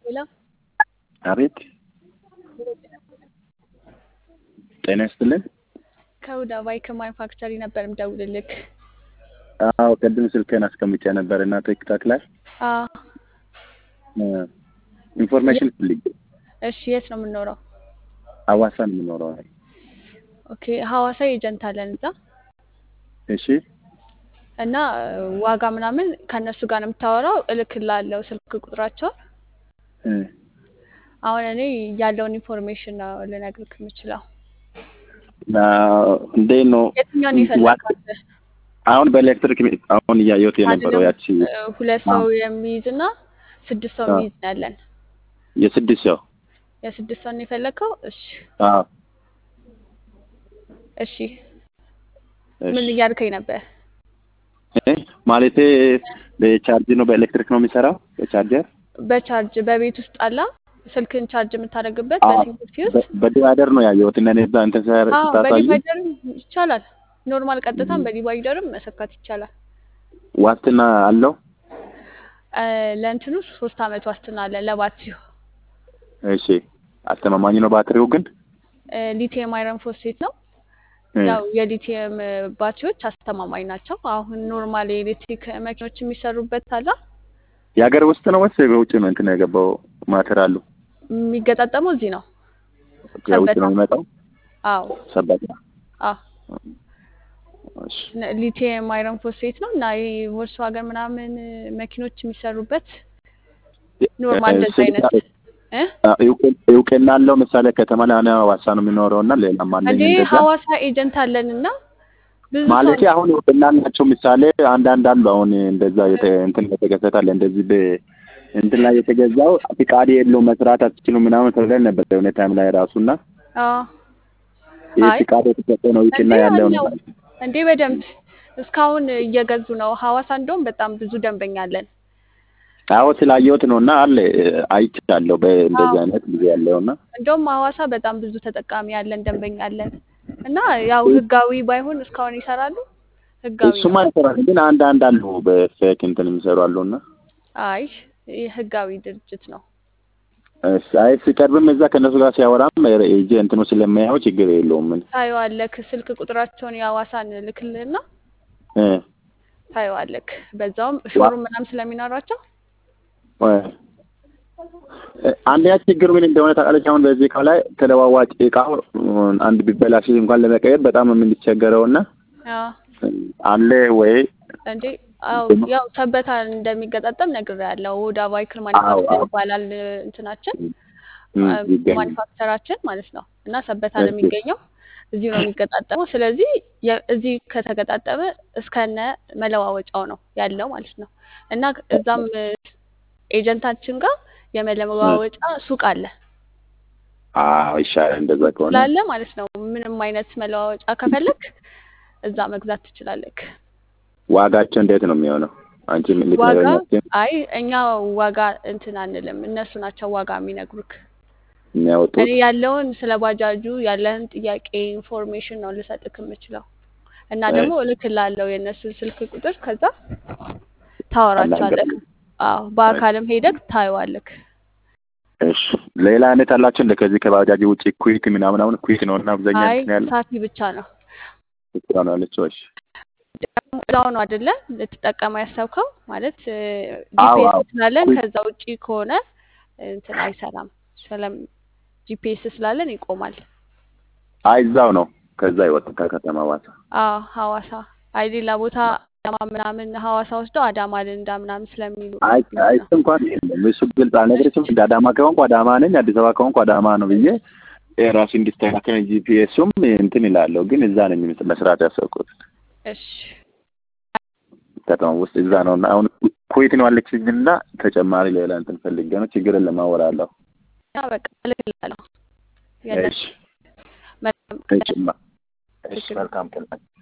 ሄሎ አቤት ጤና ይስጥልን። ከሁዳ ባይክ ማኑፋክቸሪ ነበር የምደውልልክ። አዎ ቅድም ስልክህን አስቀምጬ ነበር እና ቲክታክ ላይ አዎ ኢንፎርሜሽን ፈልጌ እሺ፣ የት ነው የምንኖረው? ሐዋሳ ነው የምኖረው። ኦኬ፣ ሐዋሳ ኤጀንት አለን እዛ እሺ እና ዋጋ ምናምን ከእነሱ ጋር ነው የምታወራው። እልክልሃለሁ ስልክ ቁጥራቸውን። እ አሁን እኔ ያለውን ኢንፎርሜሽን ነው ልነግርህ የምችለው። ና እንዴት ነው የትኛውን የፈለግከው አንተ? አሁን በኤሌክትሪክ አሁን እያየሁት የነበረው አይደለም፣ ያቺ እ፣ ሁለት ሰው የሚይዝ እና ስድስት ሰው አዎ። የሚይዝ ነው ያለን። የስድስት ሰው የስድስት ሰው ነው የፈለግከው? እሺ አዎ እሺ። ምን እሺ እያልከኝ ነበር? እ ማለቴ በቻርጅ ነው በኤሌክትሪክ ነው የሚሰራው በቻርጀር በቻርጅ በቤት ውስጥ አላ ስልክን ቻርጅ የምታደርግበት አዎ በሲንግል ፊውዝ በ- በዲቫይደር ነው ያየሁት እና እኔ እዛ እንትን ሲያር- አዎ ስታሳይ በዲቫይደርም ይቻላል። ኖርማል ቀጥታም በዲቫይደርም መሰካት ይቻላል። ዋስትና አለው። እ፣ ለእንትኑ ሶስት አመት ዋስትና አለ ለባትሪው። እሺ አስተማማኝ ነው ባትሪው ግን እ፣ ሊቲየም አይረን ፎስፌት ነው። እ፣ ያው የሊቲየም እ፣ ባትሪዎች አስተማማኝ ናቸው። አሁን ኖርማል የኤሌክትሪክ መኪኖች የሚሰሩበት አላ የሀገር ውስጥ ነው ወይስ በውጭ ነው እንትን የገባው ማቴሪያሉ? የሚገጣጠመው እዚህ ነው ከውጭ ሰበታ። ነው የሚመጣው አዎ ሰበታ። አዎ እሺ ሊቲየም አይረን ፎስፌት ነው እና ይሄ ቮልስዋገን ምናምን እ፣ መኪኖች የሚሰሩበት ኖርማል እ፣ እንደዚህ ስልክ አይነት እ አ- እውቅ- እውቅና አለው። ምሳሌ ከተማ ላይ እኔ ሐዋሳ ነው የሚኖረው እና ሌላም አለኝ እንዴ እንደዛ ሐዋሳ ኤጀንት አለን እና ብዙ ሰው ማለት አሁን እውቅና ናቸው። ምሳሌ አንዳንድ አሉ አሁን እንደዛ የተ- እንትን የተከሰታለ እንደዚህ በ እንትን ላይ የተገዛው ፍቃድ የለው መስራት አትችሉም ምናምን ተብለን ነበር የሆነ ታይም ላይ ራሱና አዎ ይህ አይ ፍቃድ የተሰጠ ነው እውቅና እንዴ ያለው አለው ነው። እንዴ በደንብ እስካሁን እየገዙ ነው። ሐዋሳ እንደውም በጣም ብዙ ደንበኛ አለን። አዎ ስላየሁት ነው እና አለ አይቻለሁ በእንደዚህ አዎ አይነት ጊዜ ያለው እና እንደውም ሐዋሳ በጣም ብዙ ተጠቃሚ ያለን ደንበኛ አለን እና ያው ህጋዊ ባይሆን እስካሁን ይሰራሉ። ህጋዊ ነው። እሱማ ይሰራል፣ ግን አንዳንድ አሉ በፌክ እንትን የሚሰሩ አሉ እና አይ ይህ ህጋዊ ድርጅት ነው። እሺ፣ አይ ሲቀርብም እዛ ከእነሱ ጋር ሲያወራም እጄ እንትኑ ስለሚያየው ችግር የለውም ምን ታየዋለክ። ስልክ ቁጥራቸውን የሐዋሳን ልክልህና እ ታየዋለክ። በዛውም ዋ ሾሩም ምናምን ስለሚኖራቸው እ አንደኛ ችግሩ ምን እንደሆነ ታውቃለች። አሁን በዚህ እቃው ላይ ተለዋዋጭ እቃው አንድ ቢበላሽ እንኳን ለመቀየር በጣም የምንቸገረው እና አዎ አለ ወይ እንዴ አው ያው ሰበታ እንደሚገጣጠም ነግሬያለሁ። ወዳ ቫይክል አዎ ማኒፋክቸር አዎ ይባላል እንትናችን እም፣ ይገኛል። ማኒፋክቸራችን ማለት ነው እና ሰበታ ነው እሺ የሚገኘው። እዚሁ ነው የሚገጣጠመው። ስለዚህ የ- እዚህ ከተገጣጠመ እስከነ መለዋወጫው ነው ያለው ማለት ነው እና እዛም ኤጀንታችን ጋር እ፣ የመለዋወጫ ሱቅ አለ አዎ ይሻላል እንደዛ ከሆነ ስላለ ማለት ነው። ምንም አይነት መለዋወጫ ከፈለክ እዛ መግዛት ትችላለክ። ዋጋቸው እንዴት ነው የሚሆነው? አንቺ ምን ዋጋ ልትነግረኛችን አይ እኛ ዋጋ እንትን አንልም፣ እነሱ ናቸው ዋጋ የሚነግሩክ። እኔ የሚያወጡት? ያለውን ስለ ባጃጁ ያለህን ጥያቄ ኢንፎርሜሽን ነው ልሰጥክ የምችለው እና ደግሞ እሺ እልክልሃለሁ የእነሱን ስልክ ቁጥር ከዛ አናገር ታወራቸዋለክ። አዎ በአካልም ሄደክ ታየዋለክ። እሺ ሌላ አይነት አላቸው እንደ ከዚህ ከባጃጅ ውጭ ኩዊክ ምናምን አሁን ኩዊክ ነው እና አብዛኛ አይ እንትን ያለው ሳፊ ብቻ ነው ብቻ ነው ያለችው። እሺ ደግሞ እዛው ነው አይደለ ልትጠቀመው ያሰብከው ማለት አዎ ጂፒኤስ አዎ ስላለን ኩዊክ ከዛ ውጪ ከሆነ እንትን አይሰራም። ስለም ጂፒኤስ ስላለን ይቆማል። አይ እዛው ነው ከዛ ይወጣ ከከተማ ዋሳ አዎ ሐዋሳ አይ ሌላ ቦታ አዳማ ምናምን ሐዋሳ ወስደው አዳማ ልንዳ ምናምን ስለሚሉ አይ ነው አይ ለዛ እሱ እንኳን የለም እሱ ግልጽ አልነግርሽም። እንደ አዳማ ከሆንኩ አዳማ ነኝ፣ አዲስ አበባ ከሆንኩ አዳማ ነው ብዬ ራሱ እንዲስተካከል ጂፒኤሱም እንትን ይላለሁ። ግን እዛ ነኝ መስራት ያሰብኩት እሺ ከተማ ውስጥ እዛ ነው እና አሁን ኩዌት ነው አለችኝ እና ተጨማሪ ሌላ እንትን ፈልጌ ነው። ችግር የለም አወራለሁ። ያ በቃ እልክልሃለሁ የእነሱ እሺ መልካም እሺ ቀን ማ- እሺ ችግር የለም። መልካም ቀን